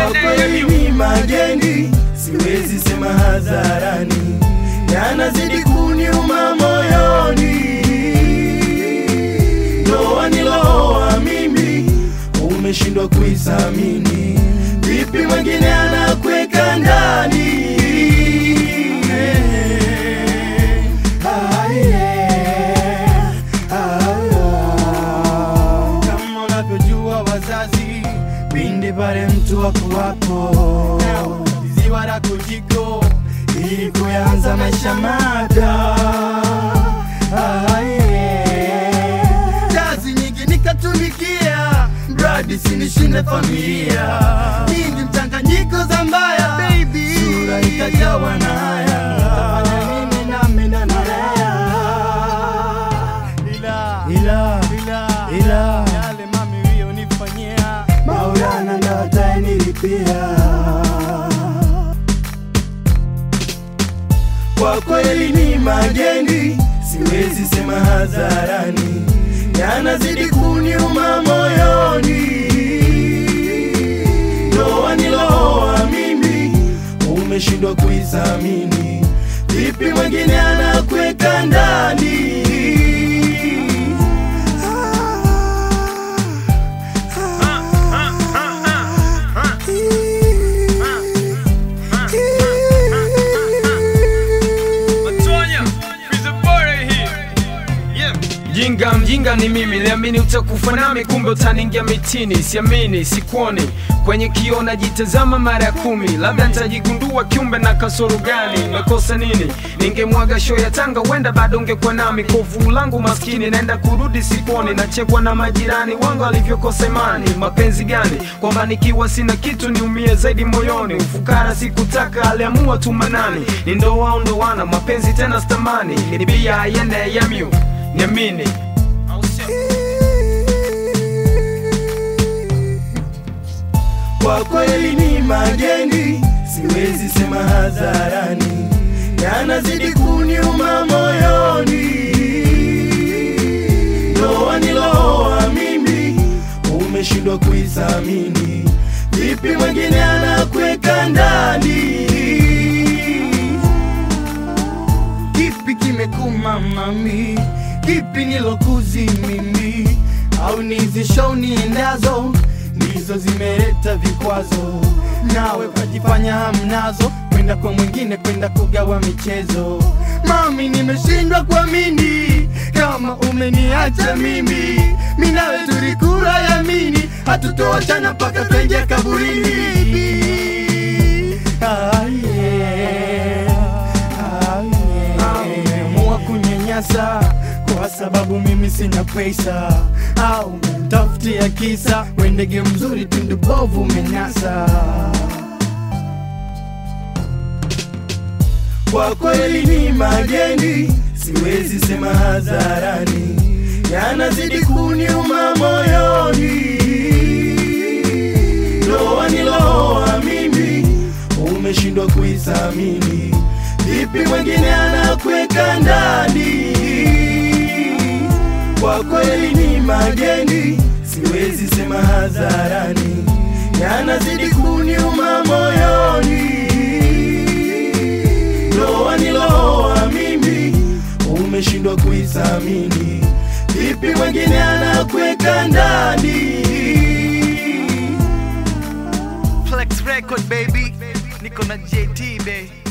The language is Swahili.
Kwa kweli ni mageni, siwezi sema hadharani, yanazidi kuniuma moyoni. Ndoa niloa mimi, umeshindwa kuisamini, vipi mwingine anakweka ndani? Ah, yeah. Ah, ah. Kama unavyojua wazazi, pindi pale mtu wako wapo ziwa la kujiko ili kuanza maisha mapya. Ah, yeah. Kazi nyingi nikatumikia, mradi sinishinde familia, nyingi mchanganyiko za mbaya, baby, sura ikajawa na haya, nitafanya nini nami na nalea ila ila ila ila yale mami uliyonifanyia Maulana ndo atayenilipia. Kwa kweli ni mageni, siwezi sema hadharani, yanazidi kuniuma moyoni. Ndoa niloa mimi, umeshindwa kuisamini, vipi mwingine anakweka ndani? Jinga mjinga ni mimi, liamini utakufa nami, kumbe utaningia mitini. Siamini, sikuoni kwenye kioo, najitazama mara ya kumi, labda nitajigundua kiumbe na kasoro gani. Nimekosa nini? Ningemwaga show ya Tanga, wenda bado ungekuwa nami. Kovu langu maskini, naenda kurudi sikuoni, nachekwa na majirani wangu alivyokosa imani. Mapenzi gani? Kwamba nikiwa sina kitu niumie zaidi moyoni. Ufukara sikutaka, aliamua tu manani. Ni ndoa au ndoana, mapenzi tena stamani. Ni bia yende yamyu niamini Kwa kweli ni mageni, siwezi sema hadharani, yanazidi kuniuma moyoni. Ndoa niloa mimi, umeshindwa kuisamini, vipi mwingine anakweka ndani? Kipi kimekuma mami? Kipi nilokuzi mimi? Au nizi show niendazo ndizo zimeleta vikwazo, nawe ukajifanya hamnazo, kwenda kwa mwingine, kwenda kugawa michezo. Mami, nimeshindwa kuamini kama umeniacha mimi, mi nawe tulikula yamini, hatutoachana mpaka twenje kaburini. Ah, yeah. Ah, yeah. Umeamua kunyanyasa kwa sababu mimi sina pesa, au umemtafutia kisa we ndege mzuri tundu bovu umenasa. Kwa kweli ni mageni, siwezi sema hadharani, yanazidi kuniuma moyoni. Ndoa niloa mimi, umeshindwa kuisamini, vipi mwingine anakweka ndani? Kwa kweli ni mageni, siwezi sema hadharani, yanazidi kuniuma moyoni. Ndoa niloa mimi, umeshindwa kuisamini, vipi mwingine anakweka ndani? Flex record baby, niko na JT baby.